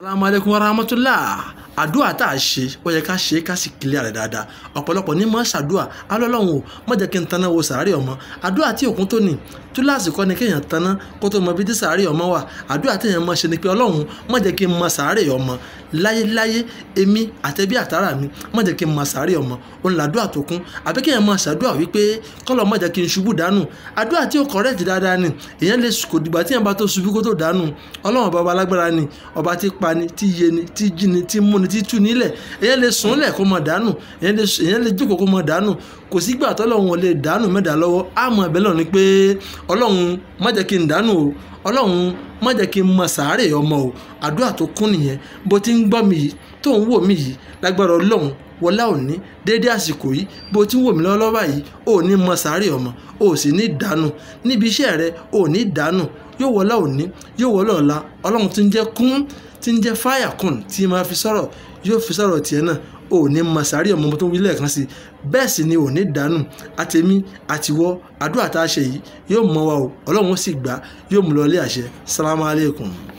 salamu aleykum wa rahmatulah àdúrà tá a ṣe ó yẹ ká ṣe é ká sì kílẹ̀ rẹ̀ dáadáa ọ̀pọ̀lọpọ̀ ní mọ́ ṣàdúrà alọ́lọ́run o má jẹ́ kí n taná wo sàárè ọmọ àdúrà tí òkun tó nì túláàsì kọ́ ni kéèyàn taná kó tó mọ bí tí sàárè ọmọ wà àdúrà téèyàn mọ̀ ṣe ni pé ọlọ́run má jẹ́ kí n mọ sàárè ọmọ láyéláyé èmi àtẹ̀bí àtàrà mi má jẹ́ kí n mọ sàárè ọmọ òun làdúrà tó kún àbí kéèyàn mọ ṣàdúrà wípé kọ́lọ̀ má jẹ́ kí n ṣubú dànù àdúrà tí ó kọ̀rẹ́ẹ̀tì dáadáa ni èèyàn lè kò dìgbà tí èèyàn bá tó ṣubú kó tó dànù ọlọ́run ọba ọba alágbára ni ọba tí pa ni tí yé ni tí jí ni tí mú ni tí tú nílẹ̀ èèyàn lè sùn lẹ̀ kó mọ dànù èèyàn lè jókòó kó mọ dànù kò sígbà tọ́lọ́run ò lè dànù mẹ́ta lọ́wọ́ àmọ́ ẹ̀bẹ̀ lọ ni pé ọlọ́run má jẹ́ kí n dànù o ọlọ́run má jẹ́ kí n mọ sàárè ọmọ o àdúrà tó kún nìyẹn bó ti ń gbọ́ mi yìí tó ń wò mí yìí lágbára ọlọ́run wọlá òní déédé àsìkò yìí bó ti ń wò mí lọ́wọ́ báyìí ò ní mọ sàárè ọmọ ò sì ní dànù níbi iṣẹ́ rẹ ò ní dànù yóò wọlá òní yóò wọlá ọ̀la ọlọ́run ti ń jẹ́ kún ti ń jẹ́ fáyà kùn tí máa fi sọ̀rọ̀ yóò fi sọ̀rọ̀ tiẹ̀ náà ò ní mọ sàárè ọmọ tó ń wí lẹ́ẹ̀kan sí bẹ́ẹ̀ sì ni ò ní dànù àtẹ̀mí àtiwọ́ àdúrà tá a ṣe yìí yóò mọ wa o ọlọ́run ó sì gbà yóò mú lọ ilé àṣẹ sálámù alẹ́kùn.